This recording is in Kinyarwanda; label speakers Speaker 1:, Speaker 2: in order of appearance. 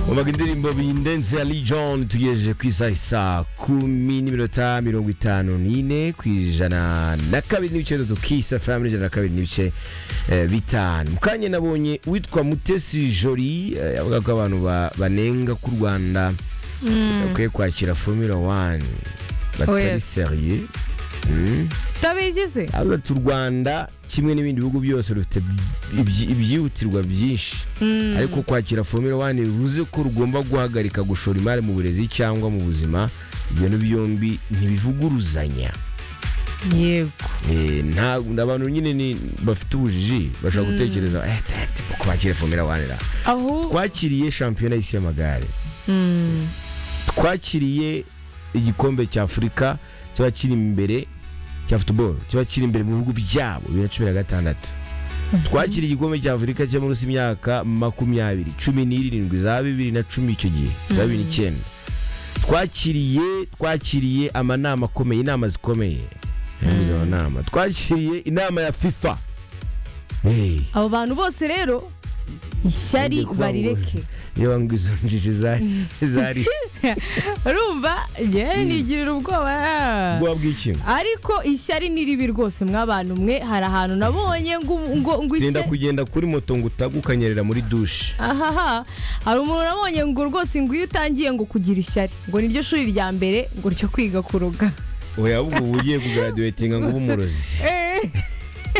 Speaker 1: umvaga indirimbo bindenze ya Lee John tugejeje ku isaha isa kumi n'iminota mirongo itanu n'ine ku ijana na kabiri n'ibice bitatu kisa famu n'ijana na kabiri n'ibice eh, bitanu mu kanya nabonye witwa mutesi jori eh, avuga ko abantu ba- banenga ko u rwanda bakwiye kwakira formula one batari
Speaker 2: Yes.
Speaker 1: seriye Mm.
Speaker 2: utabizi se
Speaker 1: avuga ati u rwanda kimwe n'ibindi bihugu byose rufite ibyi- ibyihutirwa byinshi ariko kwakira formula one bivuze ko rugomba guhagarika gushora imari mu burezi cyangwa mu buzima ibintu byombi ntibivuguruzanya
Speaker 2: yego
Speaker 1: Eh, nta abantu nyine ni bafite ubujiji bashobora gutekereza "Eh, te- te, kwakira formula one ra
Speaker 2: aho
Speaker 1: twakiriye shampiyona y'isi y'amagare twakiriye igikombe cya afurika kiba kiri imbere cya futuboro kiba kiri imbere mu bihugu byabo bibiri na cumi na gatandatu twakiriye igikombe cya afurika cyo munsi y'imyaka makumyabiri cumi n'irindwi za bibiri na cumi icyo gihe za bibiri n'icyenda twakiriye twakiriye amanama akomeye inama zikomeye Yavuze amanama. twakiriye inama ya fifa Hey.
Speaker 2: abo bantu bose rero ishyari
Speaker 1: Ngiye kuvuga ngo-
Speaker 2: barireke
Speaker 1: yewe ngo izo njiji zari zari
Speaker 2: urumva yewe nigirira ubwoba ah.
Speaker 1: ubwoba bw'ikintu
Speaker 2: ariko ishyari ni ribi rwose mwabantu mwe hari ahantu nabonye ngo ngo ngo
Speaker 1: genda
Speaker 2: ishyari
Speaker 1: kugenda kuri moto ngo utagukanyerera muri dushe
Speaker 2: ahaha hari umuntu nabonye ngo rwose ngo iyo utangiye ngo kugira ishyari ngo niryo shuri rya mbere ngo ryo kwiga kuroga
Speaker 1: oya ahubwo uba ugiye kugaradiwetinga ngo ube umurozi
Speaker 2: Eh,